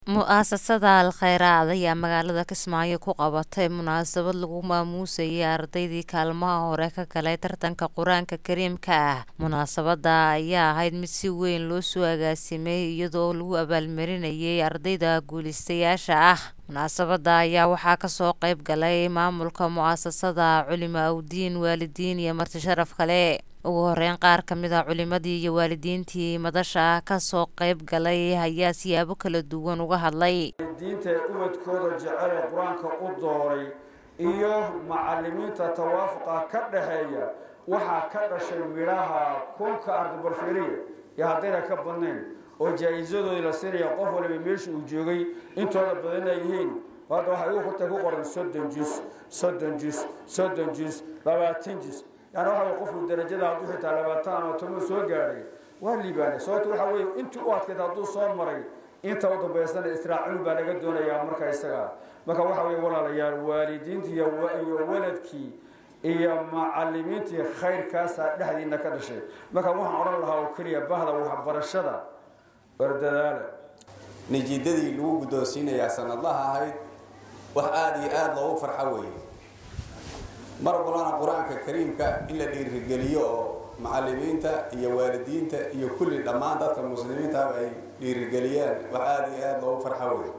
Mu'asasada Al Khayraad ayaa magaalada Kismaayo ku qabatay munaasabad lagu maamuusayay ardaydii kaalmaha hore ka galay tartanka Qur-aanka Kariimka ah. Munaasabada ayaa ahayd mid si weyn loo soo agaasimay iyadoo lagu abaalmarinayay ardayda guuleystayaasha ah. Munaasabada ayaa waxaa kasoo qayb galay maamulka mu'asasada, culimo awdiin, waalidiin iyo marti sharaf kale. Ugu horeyn qaar kamid ah culimadii iyo waalidiintii madasha kasoo qayb galay ayaa siyaabo kala duwan uga hadlay. diinta ubadkooda jecel ee qur-aanka u dooray iyo macalimiinta tawaafuqa ka dhaxeeya waxaa ka dhashay midhaha kunka ardabalfiriya iyo haddayna ka badnayn oo jaa-isadooda la siinaya qof waliba meesha uu joogay intooda badan ay yihiin hadda waxay u kurtay ku qoran soddon jus soddon jus soddon jus labaatan jus yani waxa qofku darajada hadduu xitaa labaatan ama toban soo gaadhay waa liibaanay sababto waxa weeye intii u adkayd hadduu soo maray inta u dambaysana israacinu baa laga doonayaa marka isaga marka waxa weye walaalayaal waalidiintii iyo waladkii iyo macalimiintii khayrkaasaa dhexdiina ka dhashay marka waxaan odhan lahaa oo keliya bahda waxbarashada bardadaala nijiidadii lagu guddoonsiinayaa sanadlaha ahayd wax aada iyo aada loogu farxo weeye mar walbana qur-aanka kariimka in la dhiirigeliyo oo macalimiinta iyo waalidiinta iyo kulli dhammaan dadka muslimiintaaba ay dhiirigeliyaan wax aada iyo aada loogu farxo weeye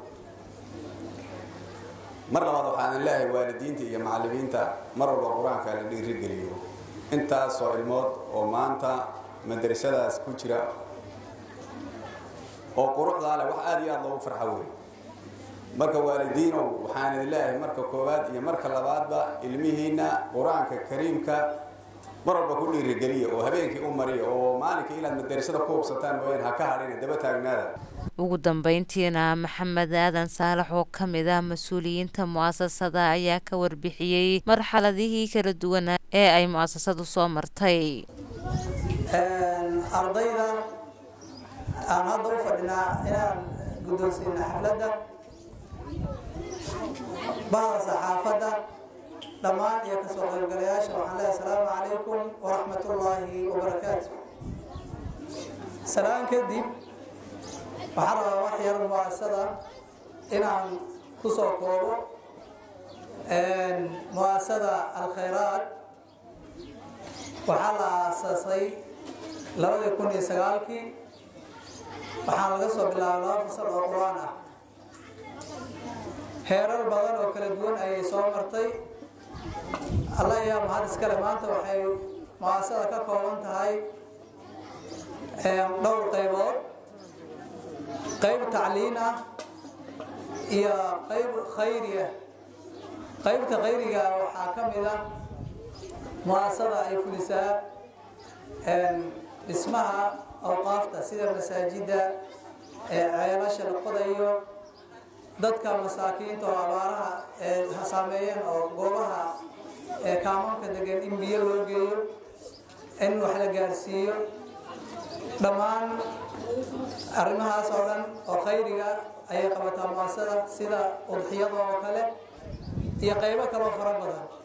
mar labaad waxaan leeyahay waalidiinta iyo macalimiinta mar walba qur-aanka la dhiirigeliyo intaasoo ilmood oo maanta madrasadaas ku jira oo quruxdaa leh wax aada iyo aada loogu farxo weeye marka waalidiinow waxaan idin leeyahay marka koowaad iyo marka labaadba ilmihiina qur-aanka kariimka mar walba ku dhiirigeliya oo habeenkii u mariya oo maalinkai inaad madarasada ku hubsataan mooyaan ha ka hadhina daba taagnaada ugu dambeyntiina maxamed aadan saalax oo ka mid ah mas-uuliyiinta mu'asasada ayaa ka warbixiyey marxaladihii kala duwanaa ee ay mu'asasadu soo martay ardayda aan hadda u fadhinaa inaan guddoonsiina xafladda bahda saxaafadda dhammaan iyo kasoo qaybgalayaasha waxaan leehay asalaamu calaykum waraxmatullaahi wabarakaatu salaan kadib waxaan rabaa wax yar mu'asasada inaan kusoo koobo mu'asasada alkhayraad waxaa la aasaasay labadii kun iyo sagaalkii waxaa laga soo bilaabay laba fasal oo qur-aan ah heerar badan oo kala duwan ayay soo martay alla ayaa mahad iskale maanta waxay mu'asasada ka kooban tahay dhowr qaybood qayb tacliin ah iyo qayb khayri ah qaybta khayriga waxaa ka mid ah mu'asasada ay fulisaa dhismaha awqaafta sida masaajidda ceelasha la qodayo dadka masaakiinta oo abaaraha saameeyeen oo goobaha kaamanka degan in biyo loo geeyo in wax la gaarsiiyo dhammaan arrimahaas oo dhan oo khayriga ayay qabataa muasasada sida udxiyada oo kale iyo qaybo kaloo fara badan